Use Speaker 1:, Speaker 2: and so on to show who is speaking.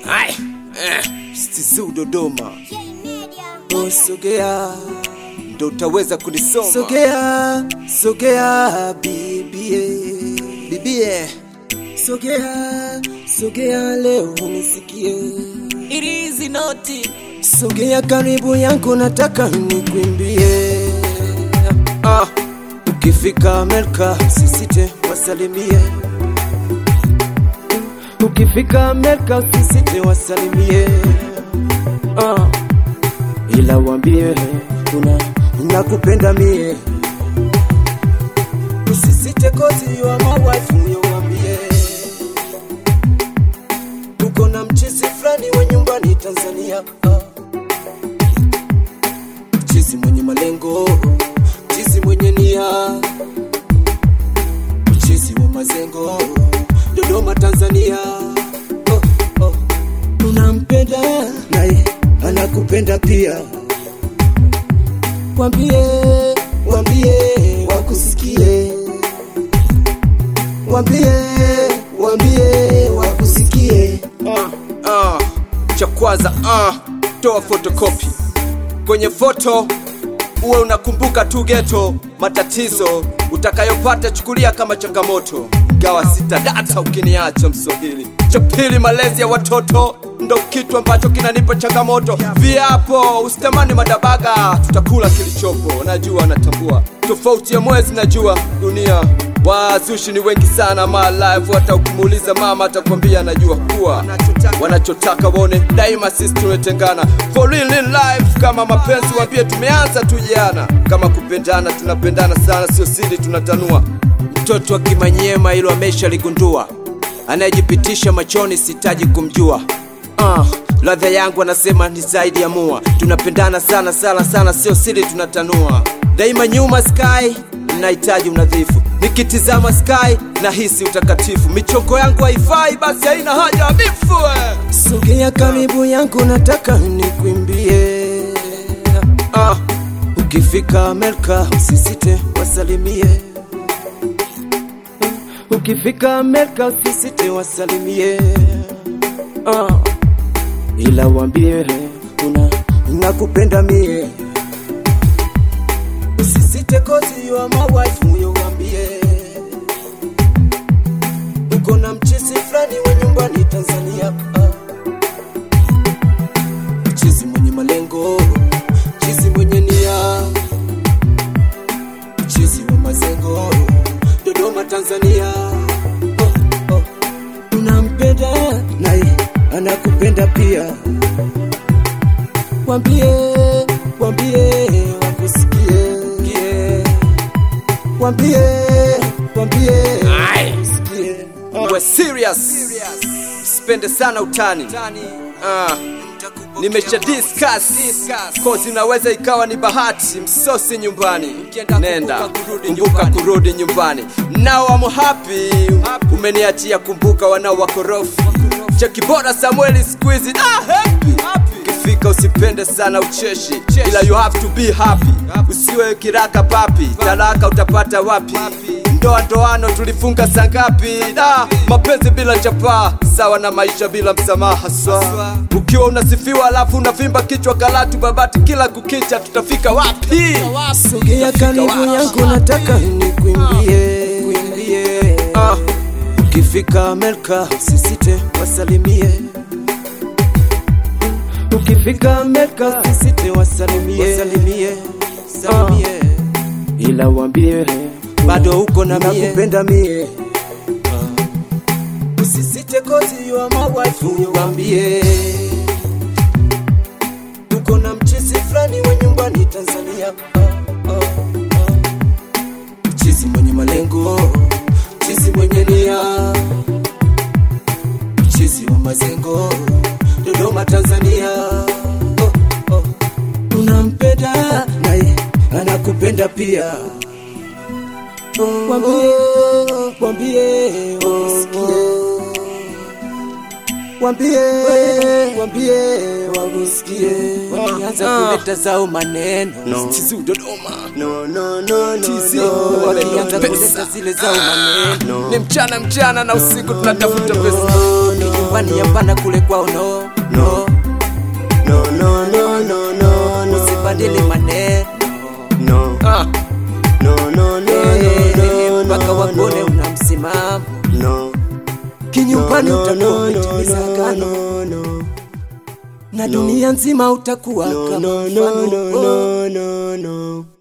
Speaker 1: Ai, eh, Stizu Dodoma, Oh, sogea ndo utaweza kunisoma. Sogea, sogea bibie, bibie, sogea, sogea leo unisikie.
Speaker 2: It is naughty.
Speaker 1: Sogea karibu yangu, nataka nikwimbie. Ah, ukifika Amerika usisite wasalimie. Ukifika Amerika usisite wasalimie. Ah, ila wambie kuna nakupenda mie. Usisite kozi wa mawife huyo wambie. Uko na mchizi fulani wa nyumbani Tanzania. Ah. Mchizi mwenye malengo, mchizi mwenye nia, mchizi wa mazengo, Dodoma Tanzania. Oh, oh. Unampenda naye anakupenda pia, wambie wambie wakusikie, wambie wambie wakusikie.
Speaker 3: Ah, ah, cha kwanza ah, toa fotokopi kwenye foto uwe unakumbuka tu geto matatizo utakayopata chukulia kama changamoto gawa sita data ukiniacha mswahili cha pili malezi ya watoto ndo kitu ambacho kinanipa changamoto viapo usitamani madabaga tutakula kilichopo najua natambua tofauti ya mwezi najua dunia wazushi ni wengi sana malive hata ukimuuliza mama atakwambia najua kuwa wanachotaka wone daima sisi tumetengana for real in life kama mapenzi wambie tumeanza tu jana kama kupendana tunapendana sana sio siri tunatanua mtoto wa kimanyema ilo ameshaligundua anayejipitisha machoni sitaji kumjua uh, ladha yangu anasema ni zaidi ya mua tunapendana sana sana sana sio siri tunatanua daima nyuma sky nahitaji unadhifu nikitizama sky nahisi utakatifu michongo yangu haifai basi haina haja ya bifu eh.
Speaker 1: Sogea karibu yangu, nataka nikwimbie. Ah, ukifika Amerika usisite wasalimie. Ukifika Amerika usisite wasalimie. Ah, ila wambie kuna nakupenda mie. Usisite kozi wa mawife huyo wambie. Uko na mchizi fulani wa nyumbani Tanzania. Ah. Mchizi mwenye malengo, mchizi mwenye nia, mchizi wa mazengo, Dodoma Tanzania. Oh, oh. Unampenda naye anakupenda pia, wambie wambie wakusikie, Kie. wambie wambie
Speaker 3: Ai.
Speaker 1: wakusikie.
Speaker 3: uwe serious usipende sana utani ah. nimesha discuss kozi inaweza ikawa ni bahati msosi nyumbani nenda kumbuka kurudi nyumbani nao wamo happy umeniachia kumbuka wanao wakorofi cha kibora samueli skuizi ah, happy ukifika usipende sana ucheshi ila you have to be happy usiwe kiraka papi talaka utapata wapi ndoa ndoano tulifunga sangapi da mapenzi bila chapaa sawa na maisha bila msamaha swa ukiwa unasifiwa alafu unavimba kichwa kalatu babati kila kukicha tutafika wapi
Speaker 1: Sogea karibu yangu, nataka nikwimbie. Kwimbie. Ah, ukifika Amerika usisite wasalimie. Ukifika Amerika usisite wasalimie. Wasalimie. Salimie. Ila wambie bado uko na mie. Nakupenda mie. Ah. Usisite kozi wa mawife huyo wambie. Uko na mchizi fulani wa nyumbani Tanzania. Ah, ah, ah. Mchizi mwenye malengo, mchizi mwenye nia, mchizi wa mazengo, Dodoma Tanzania. Oh, oh. Unampenda naye anakupenda pia. Oh, wambie, wambie, wakusikie. Wambie, wambie, wakusikie. Wakianza kuleta zao maneno
Speaker 3: Tizu Dodoma
Speaker 1: no, no, no, no,
Speaker 3: TZ,
Speaker 1: no. Wakianza
Speaker 3: pesa.
Speaker 1: kuleta zile zao maneno
Speaker 3: ni mchana mchana na usiku tunatafuta pesa
Speaker 1: no, no, nyumbani hapana kule kwao no no
Speaker 4: no no no no no no
Speaker 1: usibadili maneno
Speaker 4: no
Speaker 1: ah.
Speaker 4: no no no
Speaker 1: Eh,
Speaker 4: no
Speaker 1: mpaka
Speaker 4: no
Speaker 1: wakuone una msimamo
Speaker 4: no
Speaker 1: kinyumbani
Speaker 4: no
Speaker 1: utakuwa
Speaker 4: no no
Speaker 1: umetimiza
Speaker 4: no
Speaker 1: agano
Speaker 4: no no
Speaker 1: na dunia nzima utakuwa
Speaker 4: no
Speaker 1: kama
Speaker 4: no no
Speaker 1: mfano
Speaker 4: no
Speaker 1: oh.
Speaker 4: no no no